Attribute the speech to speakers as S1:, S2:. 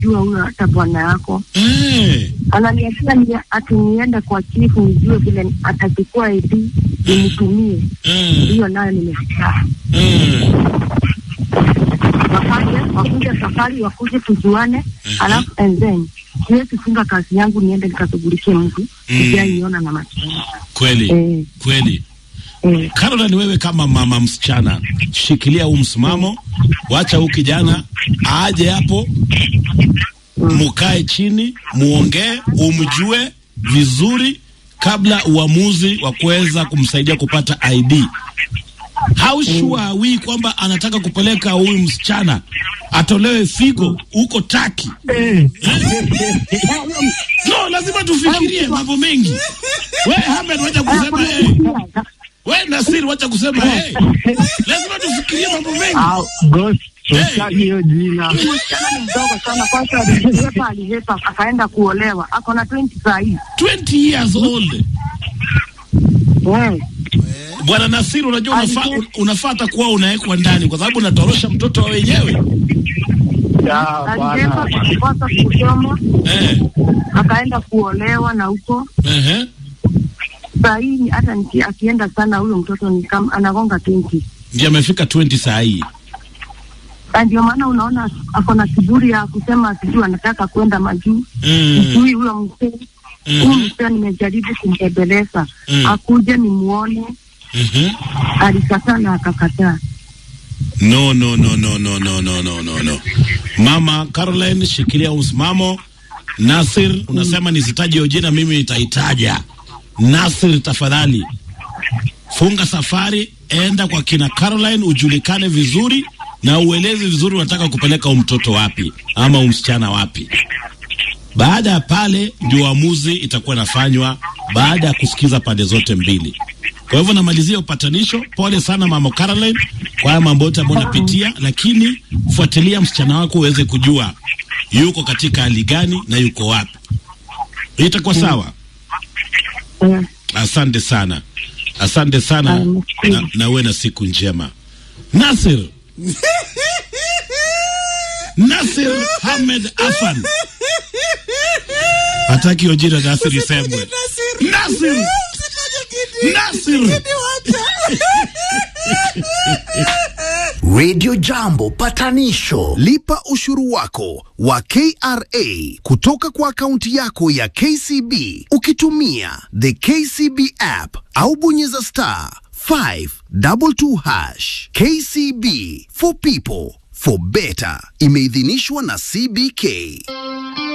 S1: jua huyo hata bwana yako
S2: Eh.
S1: ananiambia ni ati niende kwa chifu nijue vile atachukua ID nimtumie.
S2: Mm.
S1: Hiyo nayo nimesikia.
S2: Mm.
S1: Wakaje wakuje safari wakuje tujuane, alafu and then siwezi funga kazi yangu niende nikashughulikie mtu
S2: Mm.
S1: sijaiona na macho
S2: Kweli.
S1: eh,
S2: Kweli.
S1: eh.
S2: Caroline, wewe kama mama msichana, shikilia huu msimamo, wacha huu kijana aje hapo, mukae chini, muongee, umjue vizuri kabla uamuzi wa kuweza kumsaidia kupata ID. How sure are we kwamba anataka kupeleka huyu msichana atolewe figo huko Taki? No, lazima tufikirie mambo mengi. We Ahmed, wacha kusema eh. We Nasir, wacha kusema eh. Lazima tufikirie mambo mengi.
S3: Ah, boss, tutaki hiyo jina.
S1: Huyu msichana ni mdogo sana, kwanza alihepa alihepa akaenda kuolewa, ako na 20 saa hii
S2: 20 years old.
S1: eh.
S2: Bwana Nasir, unajua unafaa unafaa hata kuwa unawekwa ndani kwa sababu unatorosha mtoto wa wenyewe.
S3: Ya,
S1: alihepa
S3: bwana.
S1: kukosa kusoma
S2: Eh.
S1: akaenda kuolewa na huko
S2: Ehe.
S1: saa hii ni- hata niki- akienda sana huyo mtoto ni kama anagonga 20
S2: Ndiye amefika 20 saa hii.
S1: na ndio maana unaona ako na kiburi ya kusema sijui anataka kwenda majuu
S2: Mm.
S1: sijui huyo mzee huyu
S2: Mhm.
S1: mzee nimejaribu kumbembeleza
S2: Mm.
S1: akuje nimuone
S2: Mhm.
S1: alikataa na akakataa
S2: No, no, no, no, no, no, no, no, no, no. Mama Caroline, shikilia msimamo. Nasir, unasema nisitaje hiyo jina, mimi nitaitaja. Nasir, tafadhali funga safari, enda kwa kina Caroline, ujulikane vizuri na ueleze vizuri unataka kupeleka huyu mtoto wapi ama huyu msichana wapi. Baada ya pale ndio uamuzi itakuwa inafanywa baada ya kusikiza pande zote mbili. Kwa hivyo namalizia upatanisho. Pole sana mama Caroline kwa haya mambo yote ambayo unapitia, lakini fuatilia msichana wako uweze kujua yuko katika hali gani na yuko wapi. Itakuwa sawa.
S1: eh.
S2: Asante sana, asante sana
S1: Um,
S2: na, na uwe na siku njema. Nasir Nasir Hamed Afan hataki hiyo jina Nasir isemwe. Nasir Nasir
S4: Radio Jambo patanisho. Lipa ushuru wako wa KRA kutoka kwa akaunti yako ya KCB ukitumia the KCB app au bonyeza star 522 hash. KCB for people for better. Imeidhinishwa na CBK.